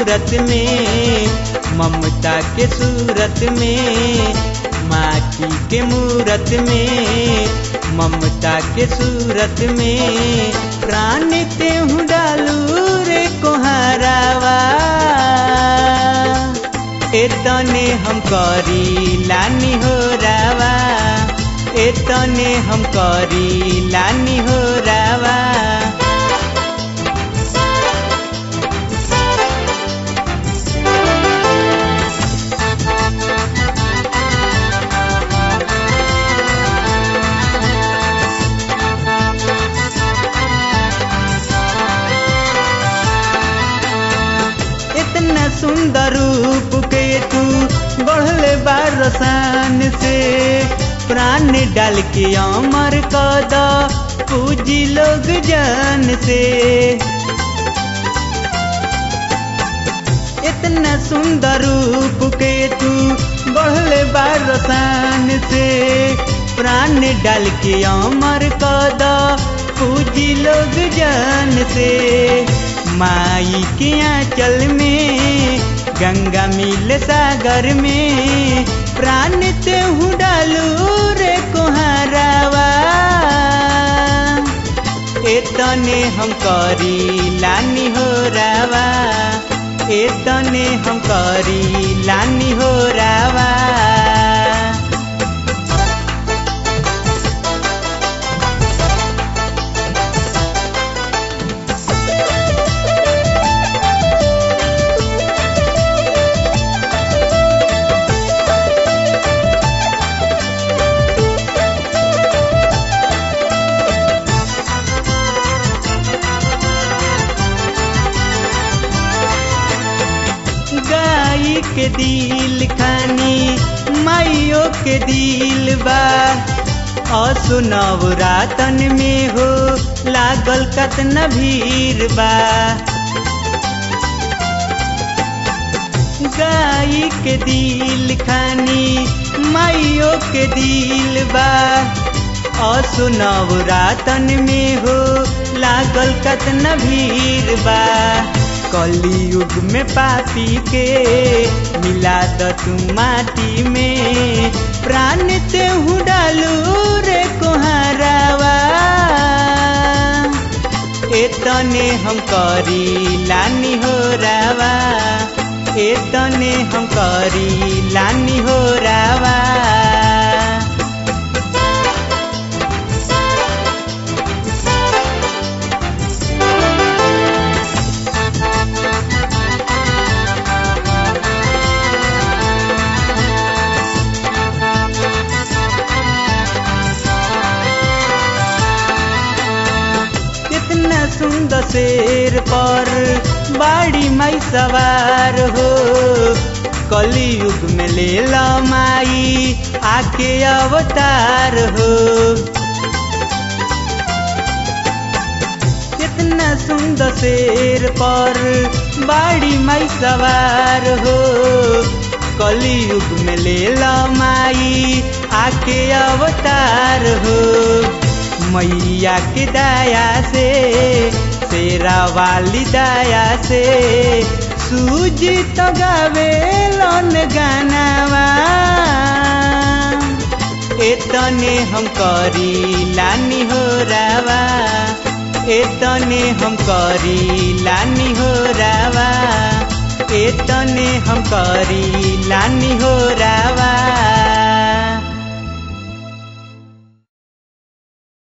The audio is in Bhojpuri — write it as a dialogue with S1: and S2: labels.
S1: मूरत में ममता के सूरत में माटी के मूरत में ममता के सूरत में प्राण तेहू डालू रे कोहारावा एतने हम करी लानी हो रावा एतने हम करी लानी हो रावा इतना सुंदर रूप के तू बढ़ले बारसान से प्राण डाल के अमर कद पूजी लोग जान से इतना सुंदर रूप के तू बढ़ले बारसान से प्राण डाल के अमर कद पूजी लोग जान से माई के आंचल में गंगा मिल सागर में प्राण तेहू डालू रे कोहारावा एतने हम करी लानी हो रावा एतने हम करी लानी हो रावा गाई के दिल खानी माइयो के दिल बा असुनव रातन में हो लागल कतना भीड़ बा गाई के दिल खानी माइयो के दिल बा असुनव रातन में हो लागल कतना भीड़ बा कलयुग में पापी के मिला द तू माटी में प्राण तेहू डालू रे कोहारावा एतने हम करी लानी हो रावा एतने हम करी लानी हो रावा कितना सुंदर शेर पर बाड़ी माई सवार हो कलयुग में ले ला माई आके अवतार हो कितना सुंदर शेर पर बाड़ी माई सवार हो कलयुग में ले ला माई आके अवतार हो मैया की दया से तेरा वाली दया से सूजी तो गावे लन गानावा एतने हम करी लानी हो रावा एतने हम करी लानी हो रावा एतने हम करी लानी हो रावा